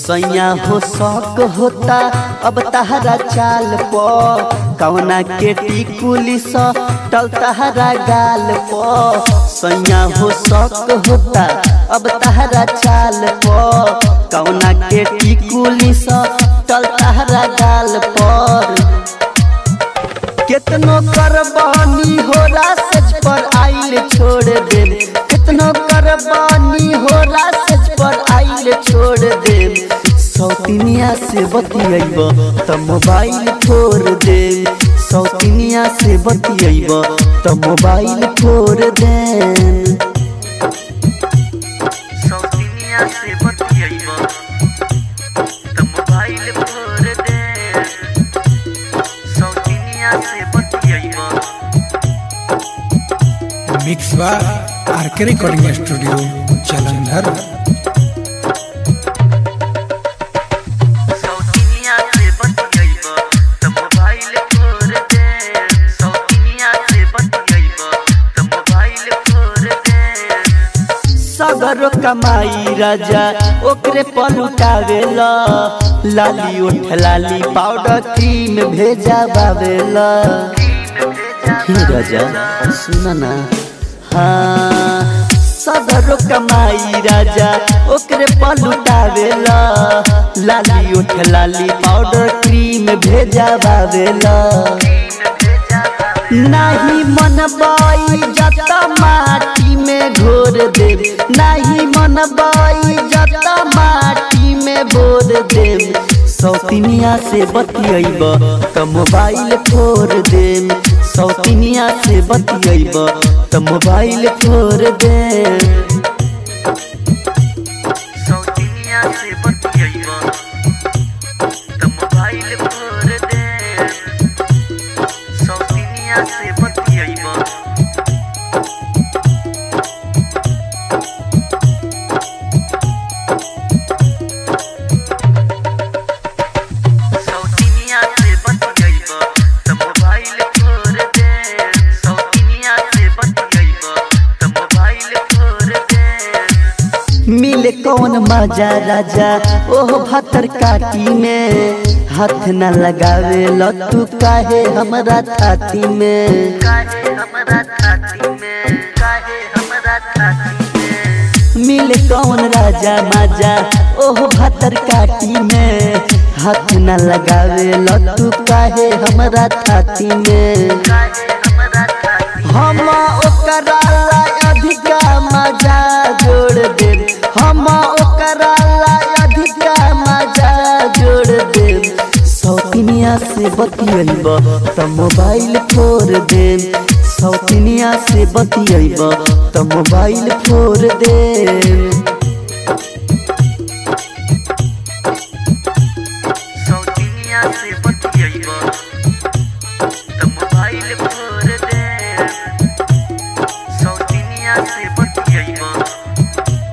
सैया हो शौक होता अब तहरा चाल प कवना के टिकुली स टल तहरा गाल प सैया हो शौक होता अब तहरा चाल प कवना के टिकुली स टल तहरा गाल पर कितनो करबानी हो रासज पर आइल छोड़ दे कितनो करबानी हो रासज पर आइल छोड़ दे सौतिनिया से बतियब त मोबाइल फोड़ दे सौतिनिया से बतियब त मोबाइल फोड़ दे सौतिनिया से बतियब त मोबाइल फोड़ दे सौतिनिया से बतियब मिक्स बा आरके रिकॉर्डिंग स्टूडियो जालंधर सौतिनिया से बतियब त मोबाइल फोड़ दे सौतिनिया से बतियब त मोबाइल फोड़ दे सगरो कमाई राजा ओकरे पलुटावेला लाली उठ लाली पाउडर क्रीम भेजा बावेला हे राजा सुन ना हाँ सगरो कमाई राजा ओकरे पलुटावेला लाली उठ लाली पाउडर क्रीम भेजा बावेला नहीं मन बाई जता माटी में घोर दे नहीं मन बाई जता माटी में बोर दे सौतिनिया से बतियब त मोबाइल फोड़ दे सौतिनिया से बतियब त मोबाइल फोड़ दे सौतिनिया से बतियब त मोबाइल फोड़ दे सौतिनिया से बतियब सौतिनिया से बतियब त मोबाइल फोड़ दे सौतिनिया से बतियब त मोबाइल फोड़ दे मिले कौन मजा राजा ओह भतर काटी में हाथ न लगावे लतू काहे हमरा छाती में काहे हमरा छाती में काहे हमरा छाती में मिले कौन राजा मजा ओह भतर काटी में हाथ न लगावे लतू काहे हमरा छाती में काहे हमरा छाती हम ओकरा ला अधिका मजा जोड़ दे हम ओकरा ला अधिका मजा जोड़ दे सौतिनिया से बतियब त मोबाइल फोड़ दे सौतिनिया से बतियब त मोबाइल फोड़ दे सौतिनिया से बतियब त मोबाइल फोड़ दे सौतिनिया से बतियब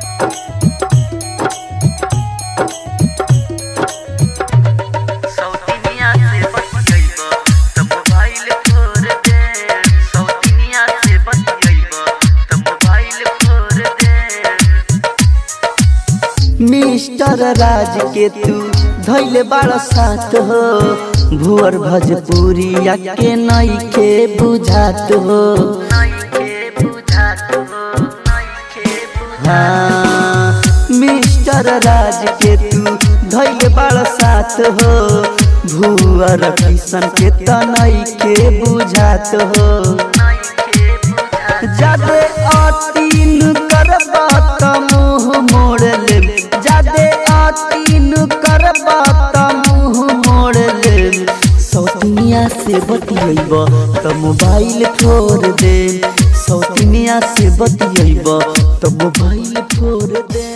सौतिनिया से बतियब त मोबाइल फोड़ दे सौतिनिया से बतियब त मोबाइल फोड़ दे मिस्टर राज के तू धैले बड़ साथ हो भुअर भजपुरी के नई के बुझात हो नइखे बुझात हो नइखे बुझात हाँ मिस्टर राज के तू धैले बड़ साथ हो भुअर किशन के तनई के बुझात हो नइखे बुझात जादे अतीन करबा त मुंह मोड़ ले जादे अतीन करबा त मुंह मोड़ ले सौतिनिया से बतियब त मोबाइल फोड़ दे सौतिनिया से बतियब त मोबाइल फोड़ दे